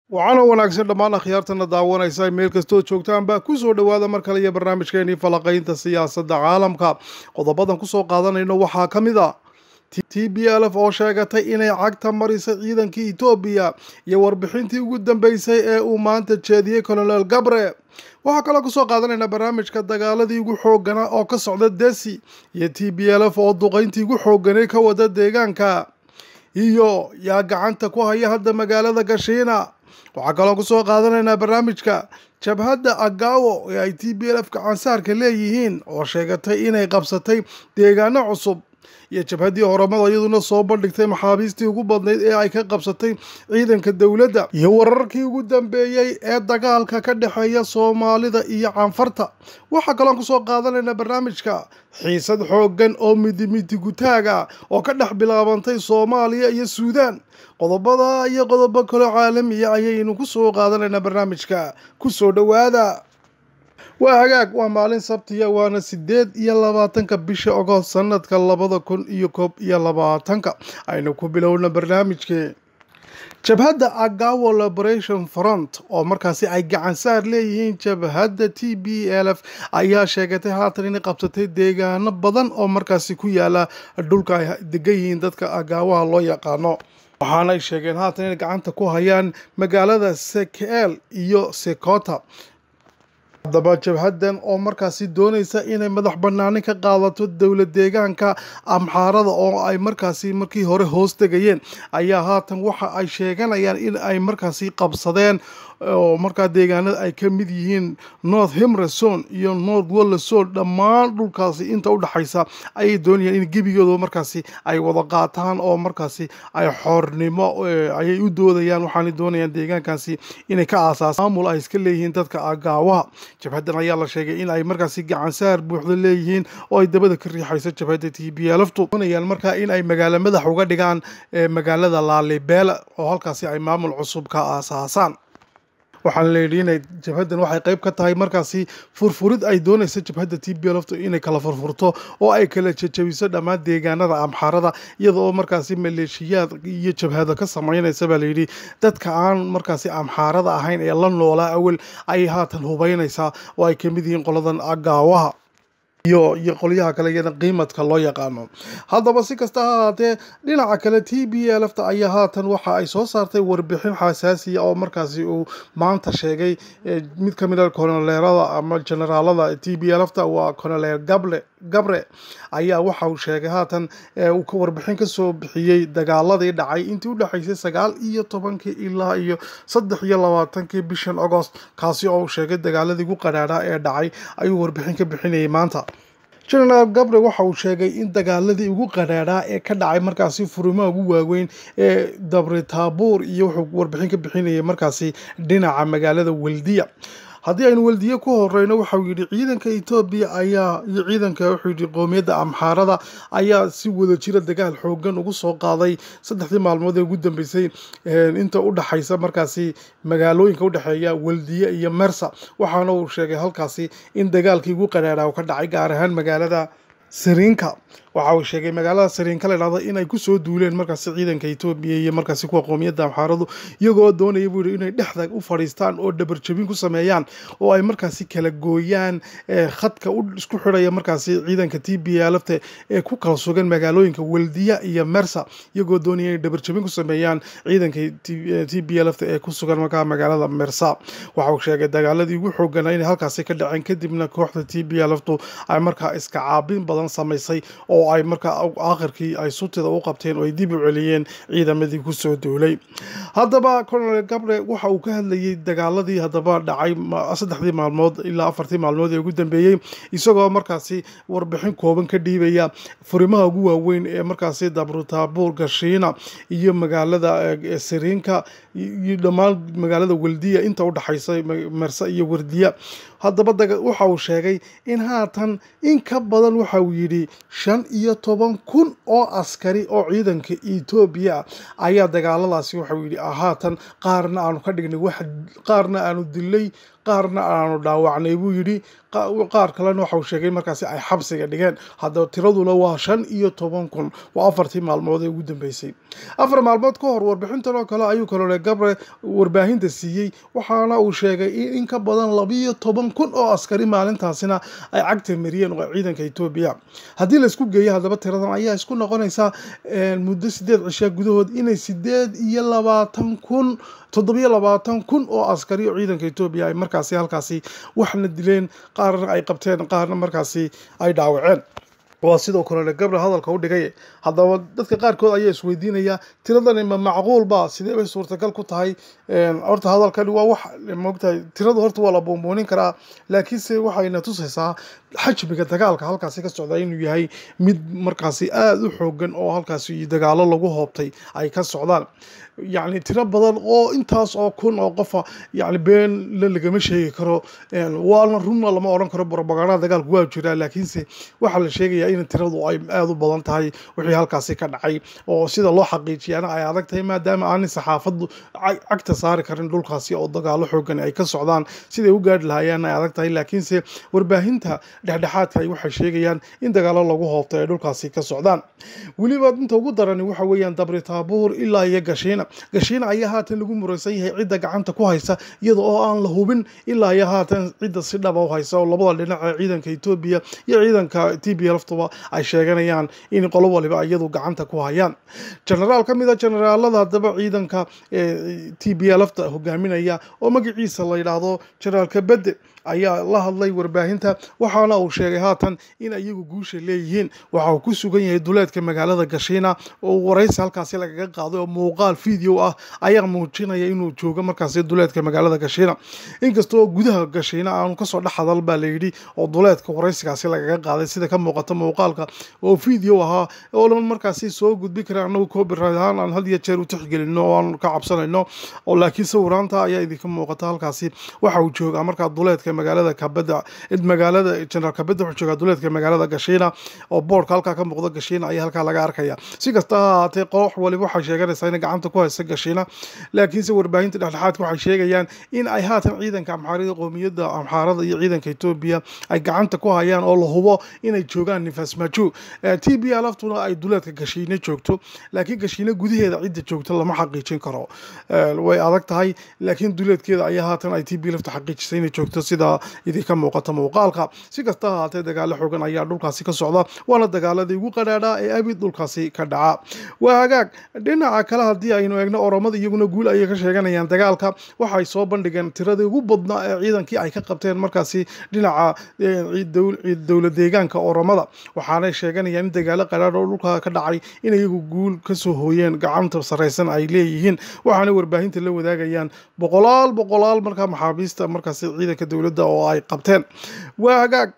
waxaana wanaagsan dhammaan akhyaartana daawanaysa meel kastoo joogtaanba ku soo dhowaada mar kale iyo barnaamijkeenii falaqaynta siyaasadda caalamka qodobadan kusoo qaadanayno waxaa ka mid a t b l f oo sheegatay inay cagta marisay ciidankii etoobiya iyo warbixintii ugu dambeysay ee uu maanta jeediyey colonel gabre waxaa kaloo kusoo qaadanaynaa barnaamijka dagaaladii ugu xooganaa oo ka socda desi iyo t b l f oo duqayntii ugu xooganay ka wada deegaanka iyo yaa gacanta ku haya hadda magaalada gashiina waxaa kaloo kusoo qaadanaynaa barnaamijka jabhadda agawo ee ay t b l f gacansaarka leeyihiin oo sheegatay inay qabsatay deegaano cusub iyo jabhaddii horamada iyaduna soo bandhigtay maxaabiistii ugu badnayd ee ay ka qabsatay ciidanka dowladda iyo wararkii ugu dambeeyey ee dagaalka ka dhexeeya soomaalida iyo canfarta waxaa kaloon kusoo qaadanaynaa barnaamijka xiisad xooggan oo midimidi gutaaga oo ka dhex bilaabantay soomaaliya iyo suudaan qodobada iyo qodobo kaloo caalamiya ayaynu kusoo qaadanaynaa barnaamijka kusoo dhowaada waa hagaag waa maalin sabtiya waana sideed iyo labaatanka bisha ogost sanadka labada kun iyo koob iyo labaatanka aynu ku bilowna barnaamijkee jabhadda agawo liberation front oo markaasi ay gacansaar leeyihiin jabhadda t b l f ayaa sheegatay haatan inay qabsatay deegaano badan oo markaasi ku yaala dhulka ay degan yihiin dadka agaawaha loo yaqaano waxaana ay sheegeen haatan inay gacanta ku hayaan magaalada sekeel iyo sekota haddaba jabhaddan oo markaasi doonaysa inay madax bannaanin ka qaadato dowlad deegaanka amxaarada oo ay markaasi markii hore hoos tegayeen ayaa haatan waxa ay sheeganayaan in ay markaasi qabsadeen oo markaa deegaanada ay ka mid yihiin north himreson iyo north wolleson dhammaan dhulkaasi inta u dhexaysa ayay doonayaan in gebigooda markaasi ay wada qaataan oo markaasi ay xoornimo ayay u doodayaan waxaanay doonayaan deegaankaasi inay ka aasaas maamul ay iska leeyihiin dadka agaawaha jabhaddan ayaa la sheegay in ay markaasi gacansaar buuxda leeyihiin oo ay dabada ka riixayso jabhadda t b lftu doonayaan markaa in ay magaalo madax uga dhigaan magaalada laalibela oo halkaasi ay maamul cusub ka aasaasaan waxaana la yidhi inay jabhaddan waxay qayb ka tahay markaasi furfurid ay doonaysa jabhadda t b lftu inay kala furfurto oo ay kala jejabiso dhammaan deegaanada amxaarada iyada oo markaasi maleeshiyaad iyo jabhada ka samaynaysa baa layidhi dadka aan markaasi amxaarada ahayn ee la noolaa awel ayay haatan hubaynaysaa oo ay ka mid yihiin qoladan agaawaha iyo iyo qolyaha kale iyana qiimadka loo yaqaano haddaba si kasta ha ahaatee dhinaca kale t b l fta ayaa haatan waxa ay soo saartay warbixin xasaasiya oo markaasi uu maanta sheegay mid ka mid a konoleerada ama generaalada t b l fta waa konoleer gable gabre ayaa waxa uu sheegay haatan uu warbixin kasoo bixiyey dagaaladii dhacay intii u dhexaysay sagaal iyo tobankii ilaa iyo saddex iyo labaatankii bishan agost kaasi oo uu sheegay dagaaladii ugu qadhaadhaa ee dhacay ayuu warbixin ka bixinayay maanta genaraal gabre waxa uu sheegay in dagaaladii ugu qadhaadhaa ee ka dhacay markaasi furimaha ugu waaweyn ee dabri taabuur iyo wuxuu warbixin ka bixinayay markaasi dhinaca magaalada weldiya haddii aynu weldiye ku horeyno waxau yidhi ciidanka etoobiya ayaa iyo ciidanka wuxuu yidhi qoomiyadda amxaarada ayaa si wada jira dagaal xoogan ugu soo qaaday saddexdii maalmood ee ugu dambeysay inta u dhexaysa markaasi magaalooyinka u dhexeeya weldiye iyo mersa waxaana uu sheegay halkaasi in dagaalkii ugu qadhaadha ka dhacay gaar ahaan magaalada sariinka waxa uu sheegay magaalada sariinka la idhahdo inay kusoo duuleen markaasi ciidanka etoobiya iyo markaasi kuwa qoomiyadda amxaaradu iyagoo doonaya buu yihi inay dhexda u fadhiistaan oo dhabarjabin ku sameeyaan oo ay markaasi kala gooyaan khadka isku xidhaya markaasi ciidanka t b lfta ee ku kala sugan magaalooyinka weldiya iyo mersa iyagoo doonaya inay dhabarjabin ku sameeyaan ciidanka t b lfta ee ku sugan markaa magaalada mersa waxa uu sheegay dagaaladii ugu xooganaa inay halkaasi ka dhaceen kadibna kooxda t b lftu ay markaa iska caabin badan samaysay oo ay markaa aakhirkii ay sutida u qabteen oo ay dib u celiyeen ciidamadii kusoo duulay haddaba colonel gabre waxa uu ka hadlayay dagaaladii haddaba dhacay saddexdii maalmood ilaa afartii maalmood ee ugu dambeeyey isagoo markaasi warbixin kooban ka dhiibaya furimaha ugu waaweyn ee markaasi dabrutaabuur gashiina iyo magaalada sariinka iyo dhammaan magaalada weldiya inta u dhexaysa merse iyo wardiya haddaba waxa uu sheegay in haatan in ka badan waxa uu yidhi shan iyo toban kun oo askari oo ciidanka etoobiya ah ayaa dagaaladaasi waxau yidhi haatan qaarna aanu ka dhignay wax qaarna aanu dilay qaarna aanu dhaawacnay buu yidhi qaar kalena waxau sheegay markaasi ay xabsiga dhigeen haddaba tiraduna waa shan iyo toban kun waa afartii maalmood ee ugu dambeysay afar maalmood ka hor warbixintan oo kale ayuu kalole gabre warbaahinta siiyey waxaana uu sheegay in in ka badan labiyo toban kun oo askari maalintaasina ay cagta mariyeen oo ciidanka etoobiya haddii laisku geeyo haddaba tiradan ayaa isku noqonaysaa muddo sideed cishaa gudahood inay sideed iyo labaatan kun toddobiyo labaatan kun oo askari oo ciidanka etoobiya ay markaasi halkaasi waxna dileen qaarna ay qabteen qaarna markaasi ay dhaawaceen waa sidoo kalele gabre hadalka u dhigay haddaba dadka qaarkood ayaa isweydiinaya tiradani ma macquul ba sidee bay suurtagal ku tahay horta hadalkani waa wax moogtahay tiradu horta waa la buunbuunin karaa laakiinse waxayna tusaysaa xajmiga dagaalka halkaasi ka socda inuu yahay mid markaasi aada u xoogan oo halkaasi dagaalo lagu hoobtay ay ka socdaan yacni tiro badan oo intaas oo kun oo qofa yani been la lagama sheegi karo waana runna lama odhan karo propagandada dagaalku waa jiraa laakiinse waxaa la sheegayaa in tiradu ay aada u badan tahay wixii halkaasi ka dhacay oo sida loo xaqiijiyana ay adag tahay maadaama aanay saxaafaddu cagta saari karin dhulkaasi oo dagaalo xoogan ay ka socdaan siday u gaadhi lahaayeen ay adag tahay laakiinse warbaahinta dhexdhexaadka ay waxay sheegayaan in dagaalo lagu hoobtay ay dhulkaasi ka socdaan weliba inta ugu darani waxa weeyaan dabri taabuur ilaa iyo gashiina gashiina ayaa haatan lagu muraysan yahay cidda gacanta ku haysa iyada oo aan la hubin ilaa iyo haatan cidda si dhaba u haysa oo labada dhinac ee ciidanka etoobiya iyo ciidanka t b lftuba ay sheeganayaan in qolo waliba iyadu gacanta ku hayaan genaraal ka mid a generaalada haddaba ciidanka t b lfta hogaaminaya oo magaciisa la yidhaahdo generaalka bedde ayaa la hadlay warbaahinta waxaana uu sheegay haatan in iyagu guusha leeyihiin waxa uu ku sugan yahay duleedka magaalada gashiina oo waraysi halkaasi lagaga qaaday oo muuqaal video ah ayaa muujinaya inuu joogo markaasi duleedka magaalada gashiina inkastoo gudaha gashiina aanu kasoo dhex hadal baa layidhi oo duleedka waraysigaasi lagaga qaaday sida ka muuqata muuqaalka oo video ahaa oo markaasi soo gudbi kara anagu copyright ahaan aan had iyo jeer u tixgelino oo aan ka cabsanayno oo laakiin sawiraanta ayaa idinka muuqata halkaasi waxa uu joogaa markaa duleedka magaalada kabada magaalada generaal kabada wuxuu joogaa duleedka magaalada gashiina oo boorka halkaa ka muuqda gashiina ayaa halkaa laga arkaya si kasta ha ahaatee qoox waliba waxay sheeganaysaa inay gacanta ku haysa gashiina laakiinse warbaahinta dhexdhexaadka waxay sheegayaan in ay haatan ciidanka amxaarada qoomiyadda amxaarada iyo ciidanka etoobiya ay gacanta ku hayaan oo la hubo inay joogaan nifasmaju t b laftuna ay duleedka gashiina joogto laakiin gashiina gudaheeda cidda joogta lama xaqiijin karo way adag tahay laakiin duleedkeeda ayaa haatan ay t b lafta xaqiijisay inay joogto sida idinka muuqata muuqaalka si kasta ha ahaatee dagaalo xoogan ayaa dhulkaasi ka socda waana dagaaladii ugu qadhaadhaa ee abid dhulkaasi ka dhaca waa hagaag dhinaca kale haddii aynu eegno oromada iyaguna guul ayay ka sheeganayaan dagaalka waxay soo bandhigeen tiradii ugu badnaa ee ciidankii ay ka qabteen markaasi dhinaca dowlad deegaanka oromada waxaanay sheeganayaan in dagaalo qadhaadh oo dhulka ka dhacay in iyagu guul kasoo hooyeen gacanta sarraysan ay leeyihiin waxaanay warbaahinta la wadaagayaan boqolaal boqolaal markaa maxaabiista markaasi ciidanka dowladda oo ay qabteen waa hagaag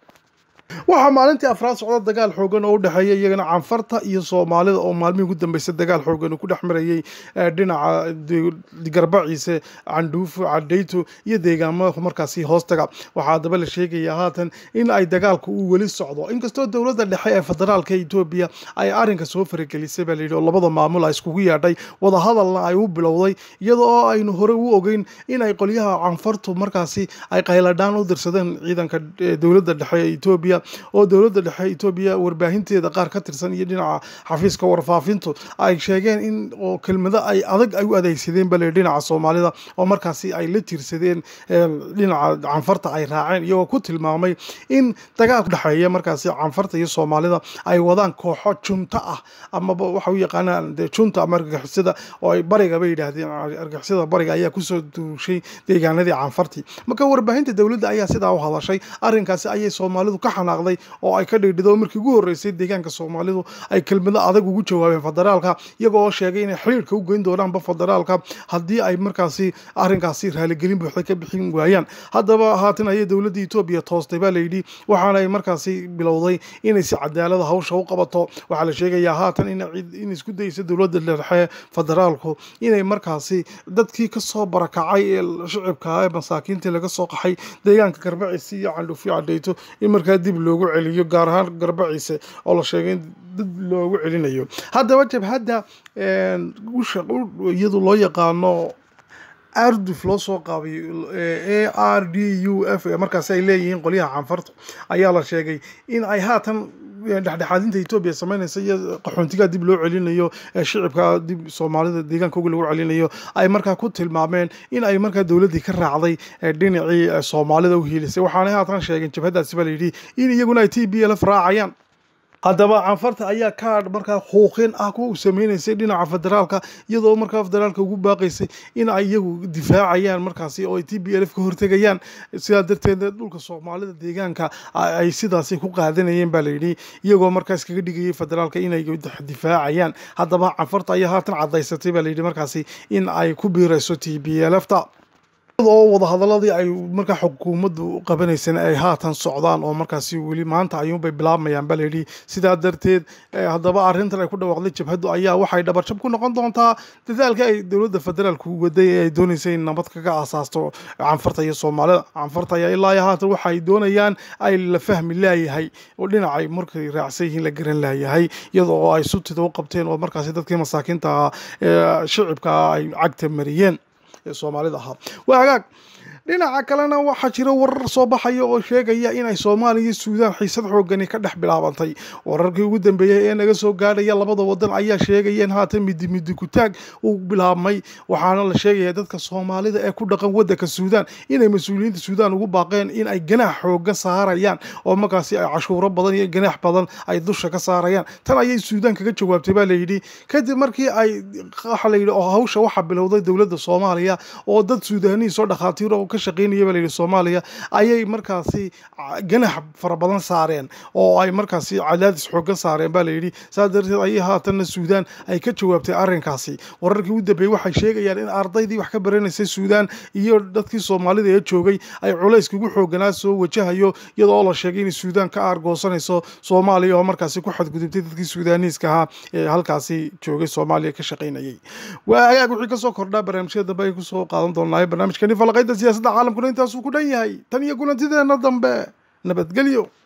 waxaa maalintii afraad socda dagaal xoogan oo u dhexeeya iyagana canfarta iyo soomaalida oo maalmihii ugu dambeysay dagaal xoogan uu ku dhex marayay dhinaca garbaciise candhuufo cadhayto iyo deegaamada markaasi hoostaga waxaa haddaba la sheegayaa haatan in ay dagaalku uu weli socdo inkastoo dowladda dhexe ee federaalka etoobiya ay arrinka soo faragelisay baa layidhi oo labada maamul a iskugu yeedhay wadahadalna ay u bilowday iyada oo aynu horey u ogeyn in ay qolyaha canfartu markaasi ay qayladhaan u dirsadeen ciidanka dowladda dhexe ee etoobiya oo dowladda dhexe etoobiya warbaahinteeda qaar ka tirsan iyo dhinaca xafiiska warfaafintu ay sheegeen in oo kelmado ay adag ay u adeegsadeen bale dhinaca soomaalida oo markaasi ay la tiirsadeen dhinaca canfarta ay raaceen iyagoo ku tilmaamay in dagaalku dhexeeya markaasi canfarta iyo soomaalida ay wadaan kooxo junta ah amaba waxa u yaqaanaan de junta ama argagixisada oo ay bariga bay yidhaahdeen argagixisada bariga ayaa kusoo duushay deegaanadii canfartii marka warbaahinta dowladda ayaa sidaa u hadashay arrinkaasi ayay soomaalidu ka xanaaqday oo ay ka dhigdhido markii ugu horreysay deegaanka soomaalidu ay kelmado adag ugu jawaabeen federaalka iyaga oo sheegay inay xiriirka u geyn doonaanba federaalka haddii ay markaasi arrinkaasi raaligelin buuxda ka bixin waayaan haddaba haatan ayay dowladda etoobiya toostay baa layidhi waxaana ay markaasi bilowday inay si cadaalada hawsha u qabato waxaa la sheegayaa haatan in isku daysa dowladda dhexe federaalku inay markaasi dadkii kasoo barakacay ee shicibka ee masaakiintii laga soo qaxay deegaanka garbaciisi iyo candhuufyo cadhayto in markaa dib dib loogu celiyo gaar ahaan garbaciise oo la sheegay in dib loogu celinayo haddaba jabhadda iyadu loo yaqaano arduf loo soo qaabiyo a r d u f markaasi ay leeyihiin qolyaha canfartu ayaa la sheegay in ay haatan dhexdhexaadinta etoobiya sameynaysa iyo qaxoontigaa dib loo celinayo shicibka dib soomaalida deegaankooga lagu celinayo ay markaa ku tilmaameen in ay markaa dowladdii ka raacday dhinacii soomaalida u hiilisay waxaanay haatan sheegeen jabhaddaasi baa layidhi in iyaguna ay t b lf raacayaan haddaba canfarta ayaa kaadh markaa xuuqin ah ku sameynaysay dhinaca federaalka iyadoo markaa federaalka ugu baaqaysay in ay iyagu difaacayaan markaasi oo ay t b lf ka hortegayaan sidaa darteed dhulka soomaalida deegaanka ay sidaasi ku qaadanayeen baa layidhi iyagoo markaas kaga dhigayay federaalka inay difaacayaan haddaba canfarta ayaa haatan cadaysatay baa layidhi markaasi in ay ku biirayso t b lfta oo wadahadaladii ay markaa xukuumaddu qabanayseen ay haatan socdaan oo markaasi weli maanta ayuunbay bilaabmayaan baa layidhi sidaa darteed haddaba arrintan ay ku dhawaaqday jabhaddu ayaa waxay dhabarjab ku noqon doontaa dadaalka ay dowladda federaalku waday ee ay doonaysay in nabad kaga asaasto canfarta iyo soomaalida canfarta ayaa ilaa iyo haatan waxay doonayaan ay la fahmi laayahay oo dhinacay markay raacsan yihiin la garan laayahay iyadoo oo ay sutida u qabteen oo markaasi dadkii masaakiinta ah ee shicibka ay cagta mariyeen soomaalida ahaa waa hagaag dhinaca kalena waxaa jira warar soo baxaya oo sheegaya inay soomaaliya iyo suudaan xiisad xoogani ka dhex bilaabantay wararkii ugu dambeeyey ee naga soo gaadhaya labada wadan ayaa sheegaya in haatan midi midi kutaag uu bilaabmay waxaana la sheegaya dadka soomaalida ee ku dhaqan wadanka suudaan inay mas-uuliyiinta suudaan ugu baaqeen in ay ganaax xooga saarayaan oo markaasi ay cashuuro badan iyo ganaax badan ay dusha ka saarayaan tan ayay suudaan kaga jawaabtay baa layidhi kadib markii ay waxa layidhi oo hawsha waxaa bilowday dowladda soomaaliya oo dad suudaaniyiin soo dhakhaatiir oo ka shaqeynaya baa layidhi soomaaliya ayay markaasi ganax fara badan saareen oo ay markaasi cadaadis xooga saareen baa layidhi saas darteed ayay haatanna suudaan ay ka jawaabtay arrinkaasi wararkii u dambeeyey waxay sheegayaan in ardaydii wax ka baranaysay suudaan iyo dadkii soomaalida ee joogay ay culayska ugu xooganaa soo wajahayo iyadoo la sheegay inay suudaan ka aargoosanayso soomaaliya oo markaasi ku xadgudubtay dadkii suudaaniiska ahaa ee halkaasi joogay soomaaliya ka shaqaynayay waa hagaag wixii kasoo kordhaa barnaamijyada dambe ay kusoo qaadan doonaa barnaamijkani falaqaynta siyaasadda caalamkuna intaasuu ku dhan yahay tan iyo kulantideena dambe nabadgelyo